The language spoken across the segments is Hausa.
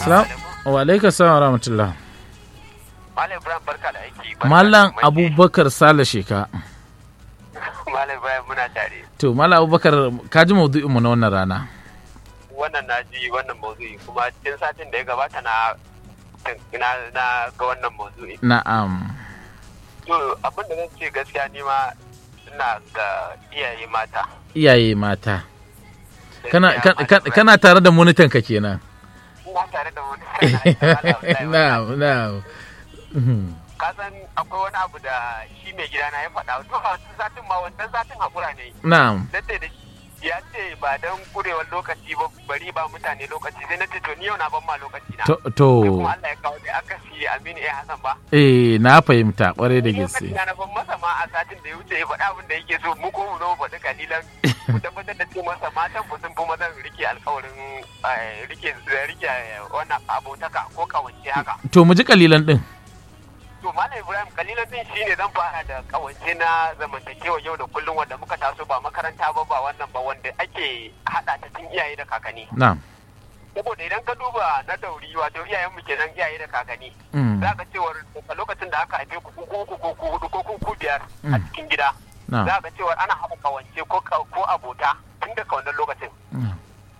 Salam. Wa alaikum salam wa rahmatullah. Malam Ibrahim barka da aiki. Mallam Abubakar Sale Sheka. Malam Ibrahim muna tare. To, Mallam Abubakar ka ji maudu'in mu na wannan rana. Wannan na ji wannan maudu'i kuma cikin satin da ya gabata na na na ga wannan maudu'i. Na'am. To abin da zan ce gaskiya ni ma ina ga iyaye mata. Iyaye mata. Kana Gaskiya, kana- Malam kana tare da monitan ka kenan. Ibrahim, Ina tare da wani. Na'am, na'am. Mhm. Ka san akwai wani abu da shi mai gidana ya faɗa. To a wancan satin ma wancan satin hakura ne. Na'am. na ce da shi ya ce ba don kurewar lokaci ba bari ba mutane lokaci sai na ce to ni yau na ban ma lokaci na To, Sai to kuma Allah ya kawo da aka si Aminu A Hassan ba eh na fahimta kwarai da Ni gaske. lokaci na na ban masa ma a satin da ya wuce ya faɗa abin da yake so mu ko mu zo mu faɗi kalilan mu tabbatar da cewa masa matan mu sun fi mazan rike alkawarin eh, rike rike wannan abotaka ko kawance haka To mu ji kalilan din. To Malam Ibrahim kalilan din shine zan fara da kawance na zamantakewa yau da kullum wanda muka taso ba makaranta ba ba wannan ba wanda ake hada ta tun iyaye da kakanni. Na'am. Saboda idan ka duba na dauri wato iyayenmu kenan iyaye da kakanni. Mm. Za ka cewar a lokacin da aka haife ku ku uku ko ku hudu ko ku ku biyar a Mm. cikin gida. Na'am. Za ka cewar ana haɗa kawance ko ka- ko abota tun daga wannan lokacin. Na'am.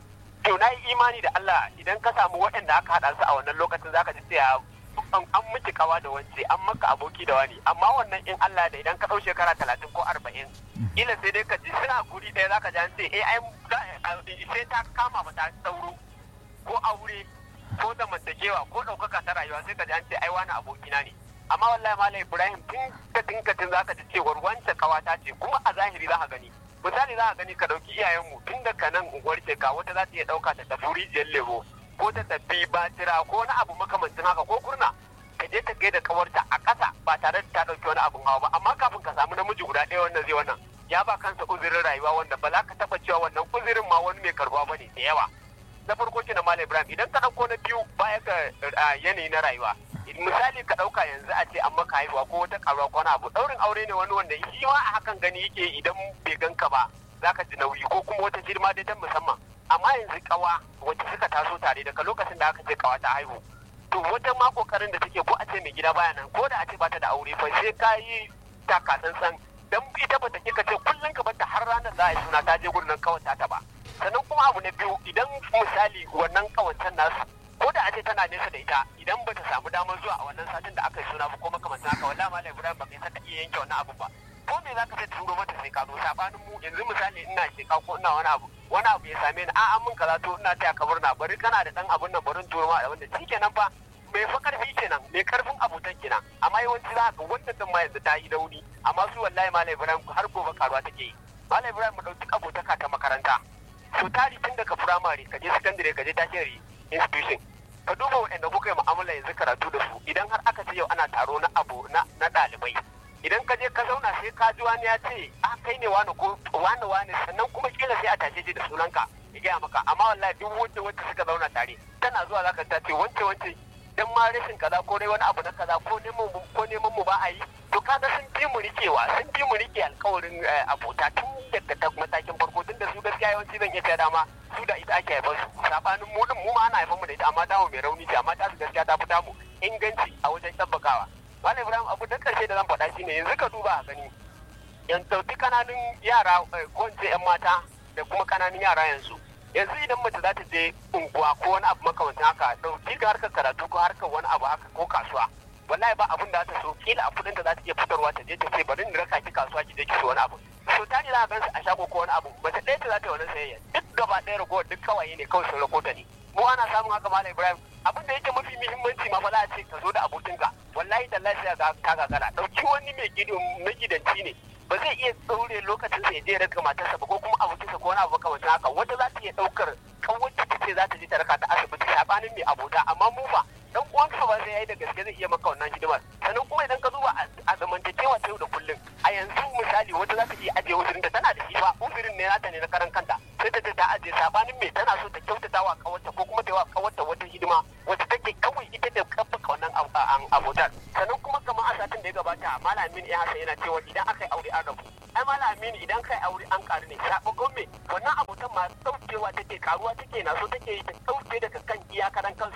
To na yi imani da Allah idan ka samu waɗanda aka haɗa su a wannan lokacin za ka ji cewa an an miki kawa da wance an maka aboki da wani amma wannan in Allah da idan ka ɗau shekara talatin ko arba'in ila sai dai ka ji suna guri ɗaya za ka ji an ce eh ai za- a- sai ta kama ba ta sauro ko aure ko zamantakewa ko ɗaukaka ta rayuwa sai ka ji an ce ai wani abokina ne amma wallahi malam Ibrahim tun ka tinkatin za ka ji cewar wancan kawata ce kuma a zahiri za ka gani misali za ka gani ka ɗauki iyayenmu tun daga nan unguwar ka wata za ta iya ɗauka ta tafi rijiyar lemo ko ta tafi batira ko wani abu makamancin haka ko kurna ka je ta gaida kawarta a ƙasa ba tare da ta ɗauki wani abun hawa ba amma kafin ka samu namiji guda ɗaya wannan zai wannan ya ba kansa uzurin rayuwa wanda ba za ka taɓa cewa wannan uzurin ma wani mai karbuwa ba ne da yawa na farko ke na Malam Ibrahim idan ka ɗauko na biyu baya ga ah, yanayi na rayuwa misali ka ɗauka yanzu a ce an maka haihuwa ko wata karuwa ko wani abu ɗaurin aure ne wani wanda shi ma a hakan gani yake idan bai ganka ba za ka ji nauyi ko kuma wata girma dai ta musamman amma yanzu kawa wacce suka taso tare daga lokacin da aka ce kawa ta haihu to wata ma kokarin da take ko a ce mai gida baya nan ko da a ce bata da aure fa sai ka yi taka tsantsan dan ita bata kika ce kullun ka bata har ranar za a yi suna ta je gurin nan kawanta ta ba sannan kuma abu na biyu idan misali wannan kawancan nasu ko da a ce tana nesa da ita idan bata samu damar zuwa a wannan satin da aka yi suna ba ko makamantan haka wallahi malam Ibrahim ba kai saka iya yanke wannan abu ba ko me zaka ce turo mata sai ka zo sabanin mu yanzu misali ina sheka ko ina wani abu wani abu ya same ni a'a mun kaza to ina taya ka murna bari kana da dan abun nan barin turo ma da wanda shikenan fa mai fa karfi kenan mai karfin abotan kenan amma yawanci za ka wannan din ma yanzu ta yi dauni amma su wallahi malam Ibrahim har gobe karuwa take yi malam Ibrahim mu dauki abotaka ta makaranta so tari tun daga firamare ka je sakandare ka je tertiary institution ka duba waɗanda kuka yi mu'amala yanzu karatu da su idan har aka ce yau ana taro na abu na na ɗalibai idan ka je ka zauna sai ka ji wani ya ce a kai ne wani ko wani wani sannan kuma kila sai a tashe shi da sunanka ya gaya maka amma wallahi duk wanda wacce suka zauna tare tana zuwa zaka ta ce wance wance dan ma rashin kaza ko dai wani abu na kaza ko neman mu ko neman mu ba a yi to kaga sun fi mu rikewa sun fi mu rike alkawarin eh, abota tun daga ta matakin farko tun da su gaskiya yawanci zan iya cewa dama su da ita ake haifar su sabanin mu din mu ma ana haifar mu da ita amma tamu mai rauni ce amma ta su gaskiya ta fi tamu inganci a wajen tabbakawa Malam Ibrahim abu da karshe da zan faɗa shine yanzu ka duba a gani yan dauki kananun yara eh, ko in ce yan mata da kuma kananun yara yanzu yanzu idan mace za ta je unguwa ko wani abu makamancin haka dauki ga harkar karatu ko harkar wani abu haka ko kasuwa wallahi ba abin da za ta so kila a kudin da za ta iya fitarwa ta je ta ce bari in raka ki kasuwa ki je ki so wani abu so tani za a gansu a shago ko wani abu mace ɗaya ta za ta yi wani sayayya duk gaba ɗaya ragowar duk kawai ne kawai sun rakota ne mu ana samun haka malam ibrahim abin da yake mafi muhimmanci ma fa za a ce ka zo da abokinka wallahi tallahi sai ga ka gagara dauki wani mai gidan magidanci ne ba zai iya tsaure lokacin sa ya je raka matarsa ba ko kuma abokinsa ko wani abu kamar haka wata za ta iya daukar kawai ta ce za ta je ta raka ta asibiti sabanin mai abota amma mu ba dan uwanka ba zai yi da gaske zai iya maka wannan hidimar sannan kuma idan ka duba a zamantakewa ta yau da kullum a yanzu misali wata za ta iya ajiye uzurin da tana da shi ba uzurin ne nata ne na karan kanta sai ta ce ta ajiye sabanin mai tana so ta kyautata wa kawarta ko kuma ta yi wa kawarta wata hidima wata take kawai ita da kabbaka wannan abotar sannan kuma kamar a satin da ya gabata malamin ya hasa yana cewa idan aka yi aure an rabu ai malamin idan kai aure an karu ne sabon me wannan abotan ma daukewa take karuwa take na so take yi ta dauke daga kan iyakaran kansu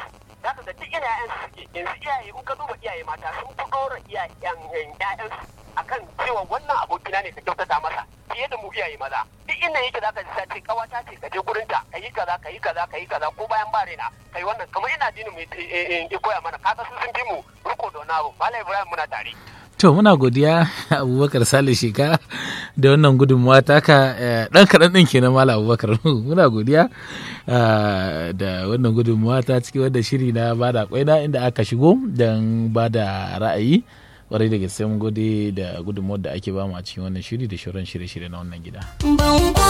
za ka ga duk ina ƴaƴan su suke yanzu iyaye in ka duba iyaye mata sun fi ɗora iyayen ƴaƴan su akan cewa wannan abokina ne ka kyautata masa fiye da mu iyaye maza duk inda yake za ka ji sace kawata ce ka je gurin ta ka yi kaza ka yi kaza ka yi kaza ko bayan ba raina kai wannan kamar ina dinin mu ya koya mana kaga su sun bi mu riko da wani abu malam ibrahim muna tare To muna godiya Abubakar Sale Shika da wannan gudunmuwa taka ɗan kaɗan ɗin kenan Malam Abubakar muna godiya da wannan gudunmuwa ta cikin wanda shiri na bada kwaina inda aka shigo don bada ra'ayi kwarai da gaske mun gode da gudunmuwar da ake bamu a cikin wannan shiri da shauran shirye-shirye na wannan gida.